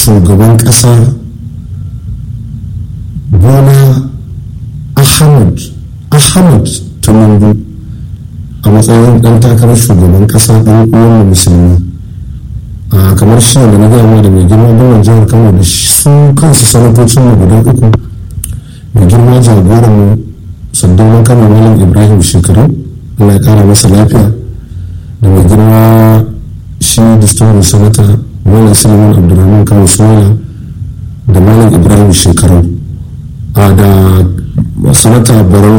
shugaban ƙasa bola ahmad ahmad tinubu a matsayin ɗan takarar shugaban ƙasa ɗan uwan musulmi a kamar shi da na gama da mai girma gwamnan jihar kano da su kansu sanatocin mu guda uku mai girma jagoran sandaunan kano malam ibrahim shekaru allah ya kara masa lafiya da mai girma shi distinguished sanata malam suleiman abdulrahman kano soya da malam ibrahim shekaru a da sanata barau